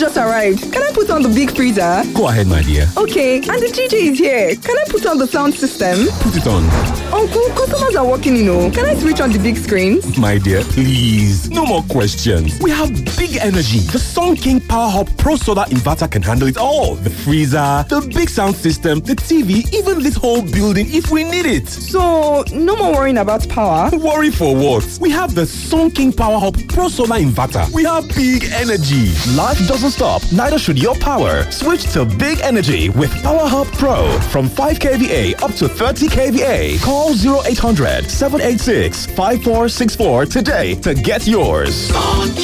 just arrived. Can I put on the big freezer? Go ahead, my dear. Okay, and the DJ is here. Can I put on the sound system? Put it on. Uncle, customers are walking in. Oh, can I switch on the big screen? My dear, please. No more questions. We have big energy. The Sun King Power Hub Pro Solar Inverter can handle it all. The freezer, the big sound system, the TV, even this whole building if we need it. So, no more worrying about power. Worry for what? We have the Sun King Power Hub Pro Solar Inverter. We have big energy. Life doesn't stop, neither should your power. Switch to big energy with Power Hub Pro. From 5 kVA up to 30 kVA. Call 0800 786 5464 today to get yours.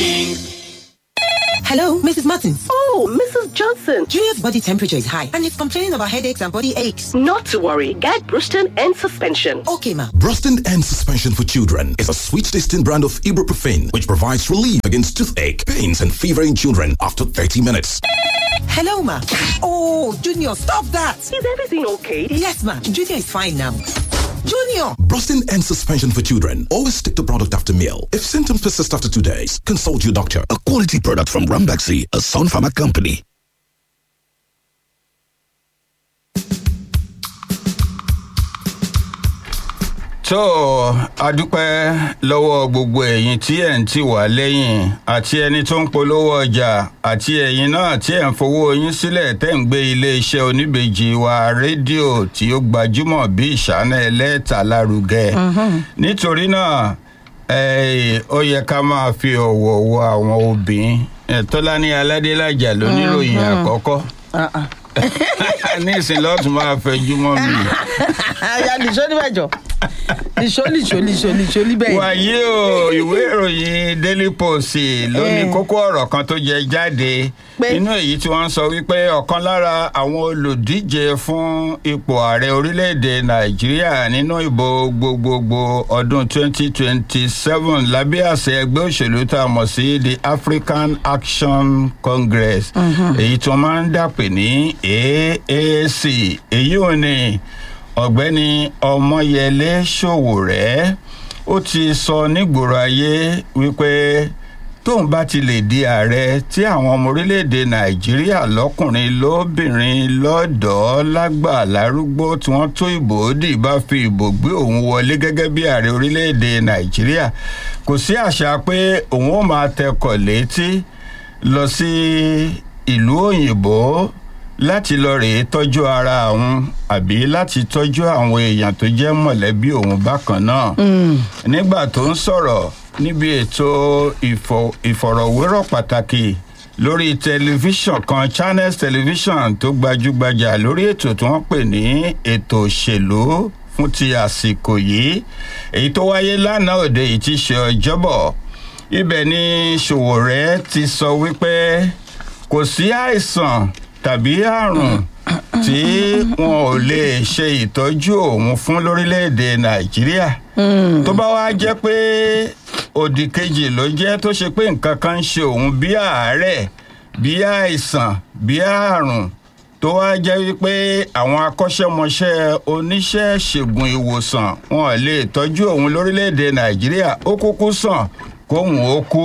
Hello, Mrs. Martins. Oh, Mrs. Johnson. Julia's body temperature is high and he's complaining about headaches and body aches. Not to worry. Get Bruston and suspension. Okay, ma. Bruston and Suspension for Children is a sweet tasting brand of ibuprofen which provides relief against toothache, pains, and fever in children after 30 minutes. Hello, ma. Oh, Junior, stop that. Is everything okay? Yes, ma. Junior is fine now. Junior! Brustin and suspension for children. Always take the product after meal. If symptoms persist after two days, consult your doctor. A quality product from Rambaxi, a Sun Pharma company. tó a dúpẹ́ lọ́wọ́ gbogbo ẹ̀yin tí ẹ̀ ń tì wá lẹ́yìn àti ẹni tó ń polówó ọjà àti ẹ̀yin náà tí ẹ̀ ń fowó yín sílẹ̀ tẹ́ ń gbé iléeṣẹ́ oníbejì wa rédíò tí ó gbajúmọ̀ bí ìṣáná ẹlẹ́ta lárugẹ nítorí náà ó yẹ ká máa fi ọ̀wọ̀ wo àwọn obìnrin tọ́lání aládélájà lóníròyìn àkọ́kọ́ ní ìsìn lọ́tún máa fẹjú mọ́ mi. àyà nìṣó níbẹ̀jọ nìṣó nìṣó nìṣó nìṣó níbẹ̀. wàyí o ìwé ìròyìn daily post ló ní kókó ọ̀rọ̀ kan tó jẹ jáde nínú èyí tí wọ́n sọ wípé ọ̀kan lára àwọn olùdíje fún ipò ààrẹ orílẹ̀-èdè nàìjíríà nínú ìbò gbogbogbò ọdún 2027 lábẹ́ àṣẹ ẹgbẹ́ òṣèlú tá a mọ̀ sí the african action congress èyí tí wọ́n máa ń dàpè ní aac èyí ò ní ọ̀gbẹ́ni ọmọyẹlé ṣòwòrẹ́ ó ti sọ nígboro ayé wípé tóun bá ti lè di ààrẹ tí àwọn ọmọ orílẹ̀-èdè nàìjíríà lọ́kùnrin lóbìnrin lọ́dọ̀ọ́ lágbà lárúgbó tí wọ́n tó ìbò dì bá fi ìbò gbé òun wọlé gẹ́gẹ́ bí ààrẹ orílẹ̀-èdè nàìjíríà kò sí àṣà pé òun ó máa tẹkọ̀ létí lọ sí ìlú òyìnbó láti lọ rèé tọ́jú ara òun àbí láti tọ́jú àwọn èèyàn tó jẹ́ mọ̀lẹ́bí òun bákan náà. nígbà tó ń sọ̀rọ̀ níbi ètò ìfọ̀rọ̀wérọ̀ pàtàkì lórí tẹlifíṣàn kan channels television tó gbajúgbajà lórí ètò tí wọ́n pè ní ètò òṣèlú fún ti àsìkò yìí èyí tó wáyé lánàá òde yìí ti ṣe ọjọ́bọ̀ ibẹ̀ ni ṣòwòrẹ́ ti sọ wípé kò sí àìsàn tàbí àrùn tí wọn ò lè ṣe ìtọ́jú òun fún lórílẹ̀‐èdè nàìjíríà tó bá wá jẹ́ pé òdì kejì ló jẹ́ tó ṣe pé nǹkan kan ń ṣe òun bí àárẹ̀ bí àìsàn bí àrùn tó wá jẹ́ wípé àwọn akọ́ṣẹ́mọṣẹ́ oníṣẹ́ ṣègùn ìwòsàn wọn ò lè tọ́jú òun lórílẹ̀‐èdè nàìjíríà ó kúkú sàn kóhùn ó kú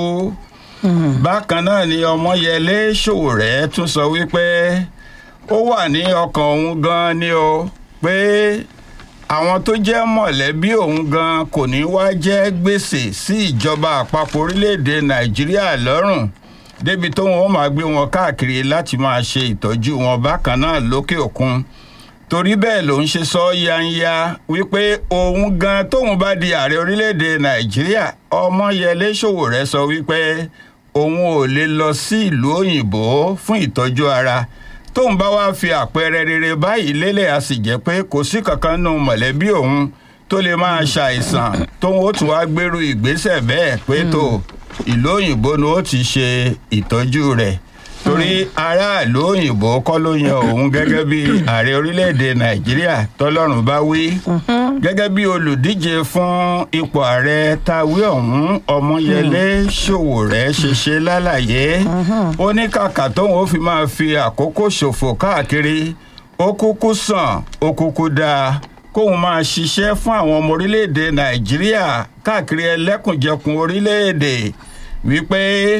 bákan náà ni ọmọyẹlé ṣòwòrẹ́ tún sọ wípé ó wà ní ọkàn òun gan ni o pé àwọn tó jẹ́ mọ̀lẹ́bí òun gan kò ní wá jẹ́ gbèsè sí ìjọba àpapọ̀ orílẹ̀‐èdè nàìjíríà lọ́rùn débi tó wọn ó máa gbé wọn káàkiri láti máa ṣe ìtọ́jú wọn bákan náà lókè òkun torí bẹ́ẹ̀ ló ń ṣe sọ yanya wípé òun gan tóun bá di ààrẹ orílẹ̀‐èdè nàìjíríà ọmọyẹlé ṣòwòrẹ́ sọ wípé òun ò lè lọ sí ìlú òyìnbó fún ìtọ́jú ara tóun bá wá fi àpẹẹrẹ rere báyìí lélẹ̀ a sì jẹ́ pé kò sí kankan nù mọ̀lẹ́bí òun tó lè máa ṣàìsàn tóun ó tún wá gbèrú ìgbésẹ̀ bẹ́ẹ̀ pé tó ìlú òyìnbó ni ó ti ṣe ìtọ́jú rẹ̀ torí aráàlú òyìnbó kọ́ ló yan òun gẹ́gẹ́ bí ààrẹ orílẹ̀-èdè nàìjíríà tọ́lọ́run bá wí gẹ́gẹ́ bí olùdíje fún ipò ààrẹ tawí ọ̀hún ọmọyẹlé ṣòwòrẹ́ ṣe ṣe lálàyé ó ní kàkà tóun ó fi máa fi àkókò ṣòfò káàkiri ó kúkú sàn ó kúkú dáa kóun máa ṣiṣẹ́ fún àwọn ọmọ orílẹ̀-èdè nàìjíríà káàkiri ẹlẹ́kùnjẹkùn orílẹ̀-èdè wípé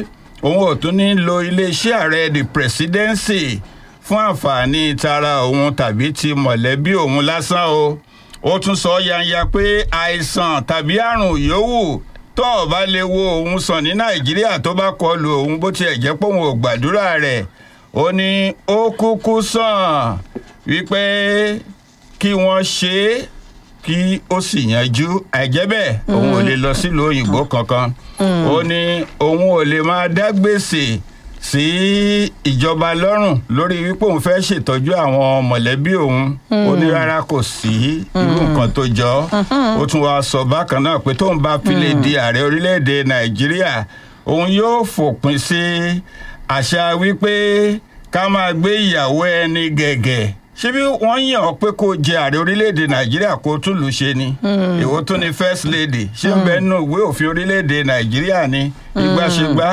òun ò tún ní lo iléeṣẹ́ ààrẹ the presidency fún àǹfààní tara òun tàbí ti mọ̀lẹ́bí òun lásán o ó tún sọ yanya pé àìsàn tàbí àrùn yòówù tó o bá lè wo òun sàn ní nàìjíríà tó bá kọlu òun bó tiẹ̀ jẹ́ pé òun ò gbàdúrà rẹ̀ ó ní ó kúkú sàn wípé kí wọ́n ṣe é kí ó sì yanjú àìjẹ́ bẹ́ẹ̀ òun ò lè lọ sílùú òyìnbó kankan ó ní òun ò lè máa dá gbèsè sí ìjọba lọ́rùn lórí wípé òun fẹ́ ṣètọ́jú àwọn mọ̀lẹ́bí òun ó ní rárá kò sí irú nǹkan tó jọ ó tún wáá sọ bákan náà pé tóun bá fi lè di ààrẹ orílẹ̀-èdè nàìjíríà òun yóò fòpin sí àṣà wípé ká máa gbé ìyàwó ẹni gẹ̀gẹ̀ ṣé bí wọ́n yàn ọ́ pé kó jẹ ààrẹ orílẹ̀-èdè nàìjíríà kó tún lù ú ṣe ni èwo tún ni first lady ṣé ń bẹ́ẹ̀ nù ìwé òfin orílẹ̀-èdè nàìjíríà ni ìgbàṣegbà